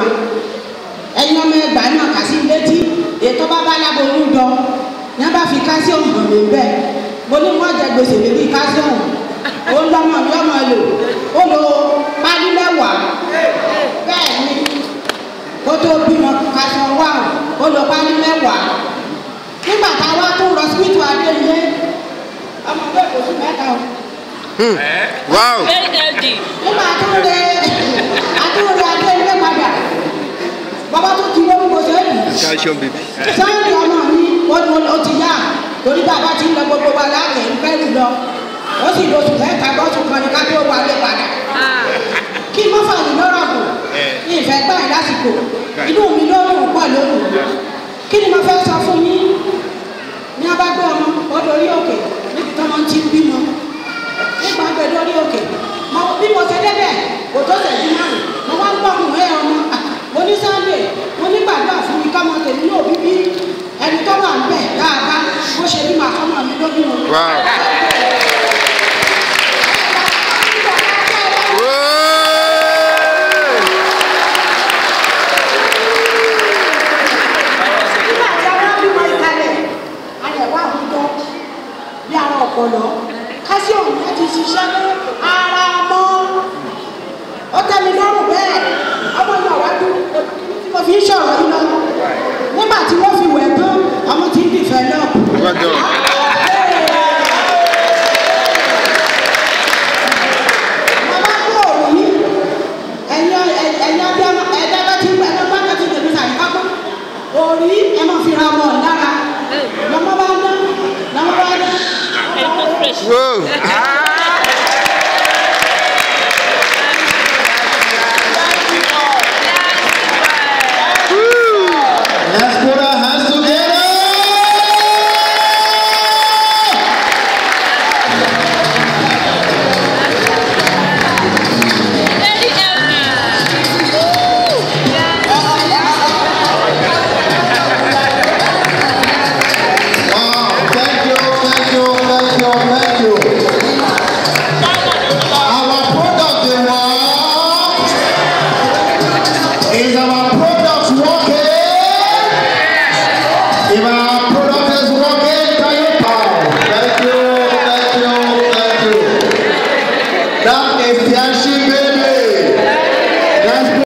wa ẹ̀yin ọmọ ẹgbàá náà kà sí létí ètò bá bá láboyún jọ ní a bá fi calcium hàn mí bẹ́ẹ̀ mo ní wọ́n jẹ gbèsè lórí calcium ó ń lọ́mọ mi ọmọ lò ó lo pálí mẹ́wàá bẹ́ẹ̀ ni kó tó bímọ calcium wà ó lo pálí mẹ́wàá nígbà táwa tó lọ síbítù adéyé ọmọ bẹ́ẹ̀ kò sí mẹ́ta o Wow. nígbà tó lé àtúndé adéyé padà bàbá tó ti wọ́n gbogbo sẹ́yìn Calcium baby. sáyẹ̀dì ọmọ mi ó ní ó ti yá torí bàbá ti ń lọ gbogbo wa láàyè ń fẹ́rù lọ ó sì lọ sùn mẹ́ta lọ́sù kan ní ká tó wálé padà kí n má fà yín lọ́rọ̀ bò ní ìfẹ́ gbà yín lásìkò inú mi ló dùn pọ̀ lóhùn kí ni mo fẹ́ sọ fún yín ní abágbé ọmọ ó dorí òkè níbi tí wọ́n ti ń bímọ nígbà gbé lórí òkè mo bí mo ṣe débẹ̀ kò tó ṣẹ́jú márùn mo wá ń gbọ́ ọmọ ẹ̀ ọmọ mo ní sunday mo ní gbàdúrà fún mi kọ́mọ tèmi ní òbí bí ẹni tó wà ń bẹ̀ dáadáa bó ṣe bí màá kọ́mọ mi lójú wọn. Wow. nígbà tí a wá bímọ ìkàlẹ̀ a lè wá àwùjọ bí ara ọ̀pọ̀lọ calcium yẹn ti ṣiṣẹ́ ní ara ọmọ ó tẹ́ mi lọ́rùn bẹ́ẹ̀ ọmọ náà wá dúró tí mo fi ń ṣọ̀rọ̀ yìí lọ nígbà tí wọ́n fi wẹ̀ tán ọmọ ti ń dìfẹ́ náà. Well done. Màmá kú òrí ẹ̀yin ẹ̀yin abiyamọ ẹ̀dá bá ti gbà ẹ̀dá bá ti tẹ̀lé sàrí kápá òrí ẹ̀ máa fi ra ọmọ lára lọ́mọ bá ná lọ́mọ bá ná. Whoa. Let's put our hands together. Wow, thank you, thank you, thank you, thank you. Our product, the what? Is our product working? If our